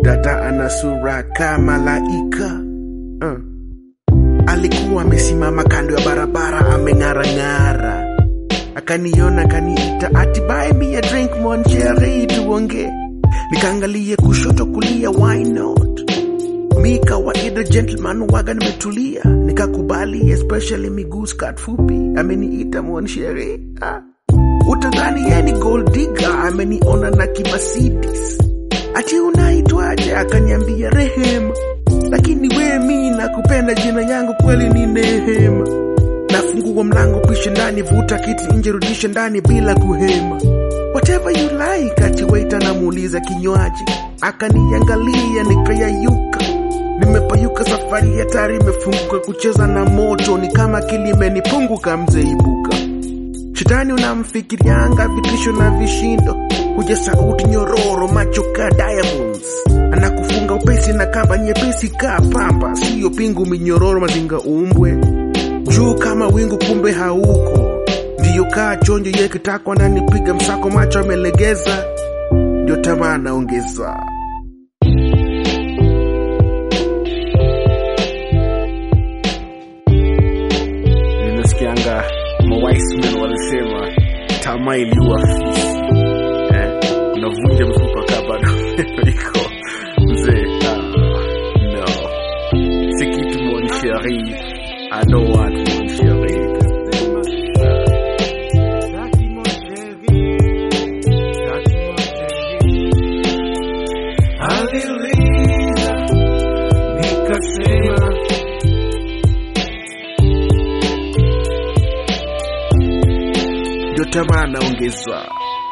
dada ana sura kama malaika uh. Alikuwa amesimama kando ya barabara ameng'arang'ara, akaniona akaniita, ati buy me a drink mon cherry, tuonge. Nikaangalie kushoto kulia, why not? Mi kawaida gentleman waga nimetulia, nikakubali, especially miguu skirt fupi, ameniita mon cherry ah. Utadhani yeye ni gold digger, ameniona na kimasidis. Ati unaitwaje? Akaniambia Rehema, lakini we mi nakupenda, jina yangu kweli ni Nehema. Nafungua mlango, pishe ndani, vuta kiti nje, rudishe ndani bila kuhema. Whatever you like, ati waiter namuuliza kinywaji, akaniangalia nikayayuka. Nimepayuka, safari hatari imefunguka, kucheza na moto ni kama kilimenipunguka, mzee ibuka Shetani unamfikirianga vitisho na vishindo, huja sauti nyororo, macho ka diamonds, anakufunga upesi na kamba nyepesi ka pamba, siyo pingu minyororo, mazinga umbwe juu kama wingu, kumbe hauko. Ndiyo kaa chonjo ye kitakwa nanipiga msako, macho amelegeza, ndio tamaa naongeza. Ninasikianga mawaismen walisema tamaa iliua fisi eh? Unavunja mfupa kaa bado iko mzee. Ah, no, si kitu mon chéri, I know what mon chéri. Aliuliza nikasema ndio tamaa naongezwa.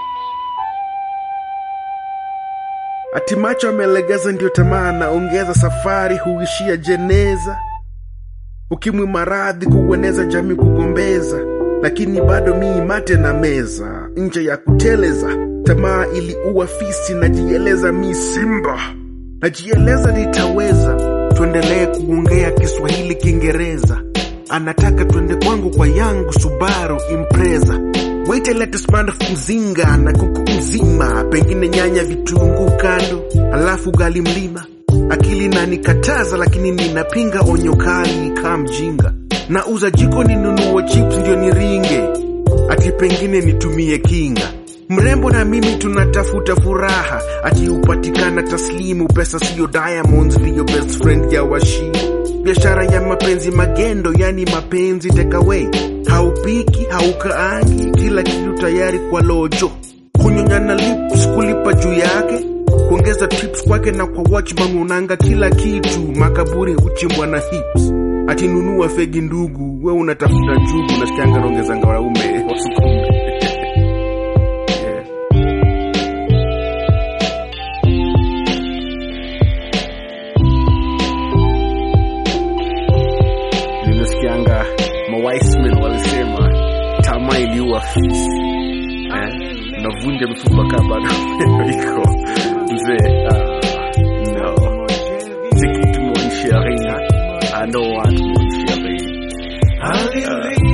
Ati macho amelegeza, ndio tamaa naongeza. Safari huishia jeneza, ukimwi maradhi kuueneza, jamii kugombeza, lakini bado mii mate na meza nje ya kuteleza. Tamaa iliua fisi, najieleza mi simba, najieleza nitaweza. Tuendelee kuongea Kiswahili Kiingereza, anataka twende kwangu kwa yangu Subaru Impreza. Wait let smartphone mzinga na kuku mzima, pengine nyanya, vitunguu kando, alafu gali mlima. Akili nanikataza, lakini ninapinga onyo kali kaa mjinga. Nauza jiko ninunue chips ndio niringe, ati pengine nitumie kinga. Mrembo na mimi tunatafuta furaha, ati hupatikana taslimu, pesa siyo diamonds, ndiyo best friend ya washi biashara ya mapenzi magendo, yani mapenzi takeaway. Haupiki, haukaangi, kila kitu tayari kwa lojo. Kunyonya na lips, kulipa juu yake, kuongeza tips kwake na kwa watchman unanga kila kitu. Makaburi huchimbwa na hips, ati nunua fegi ndugu, we unatafuta jugu. Nasikianga naongezanga wanaume wasukume yeah. Nimesikianga mawaismen walisema tamaa iliua fisi eh? Unavunja mifupa kaa bado iko mzee. Ah, no, si kitu mon chéri, I know what mon chéri. Ah,